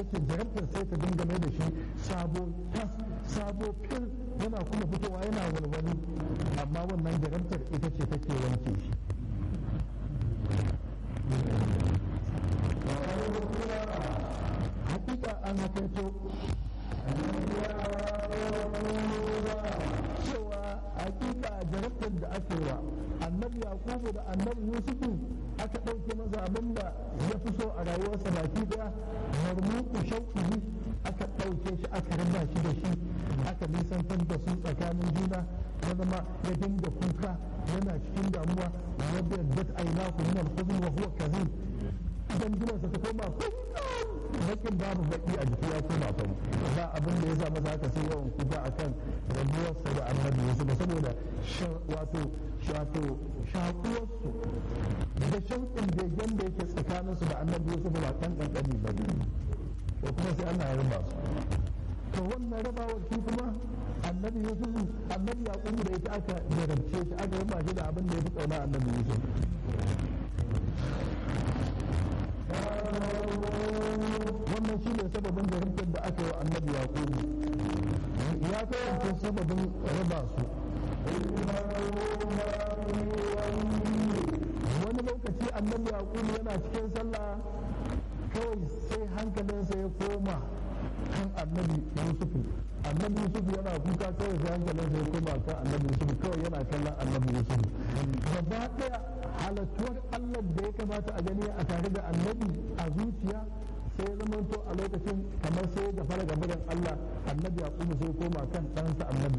ce jarabtar sai ta dinga mai da shi sabo tas sabo fil yana kuma fitowa yana walwali amma wannan jarabtar ita ce take wanke shi hakika an hakaito cewa hakika jarabtar da aka yi wa annabi yakubu da annabi yusufu aka ɗauke masa abin da ya fi so a rayuwarsa baki daya marmuku shauƙi aka ɗauke shi aka raba shi da shi aka nisantar da su tsakanin juna ya zama ya dinga kuka yana cikin damuwa wadda dat aina ku min al-huzn wa huwa kazim idan jinansa ta koma bakin babu baki a jiki ya koma fari ba abin da ya sa masa haka sai yawan kuka akan rabuwarsa da annabi Yusuf saboda wato wato shakuwarsu da shauƙin begen da yake tsakaninsu da annabi Yusuf ba kan kankani ba ne to kuma sai Allah ya raba su to wannan rabawar shi kuma annabi Yusuf annabi Yaqubu da ita aka jarabce shi aka raba shi da abin da ya fi kauna annabi Yusuf wannan shi ne sababin jarumtar da aka yi wa annabi yaqubu ya kasance sababin raba su wani lokaci annabi yaqubu yana cikin sallah kawai sai hankalinsa ya koma kan annabi yusufu annabi yusufu yana kuka kawai sai hankalinsa ya koma kan annabi yusufu kawai yana kallon annabi yusufu gaba daya halattuwar allah da ya kamata a gani a tare da annabi a zuciya sai zama to a lokacin kamar sai da fara gabarin allah annabi yaqubu sai koma kan ɗansa annabi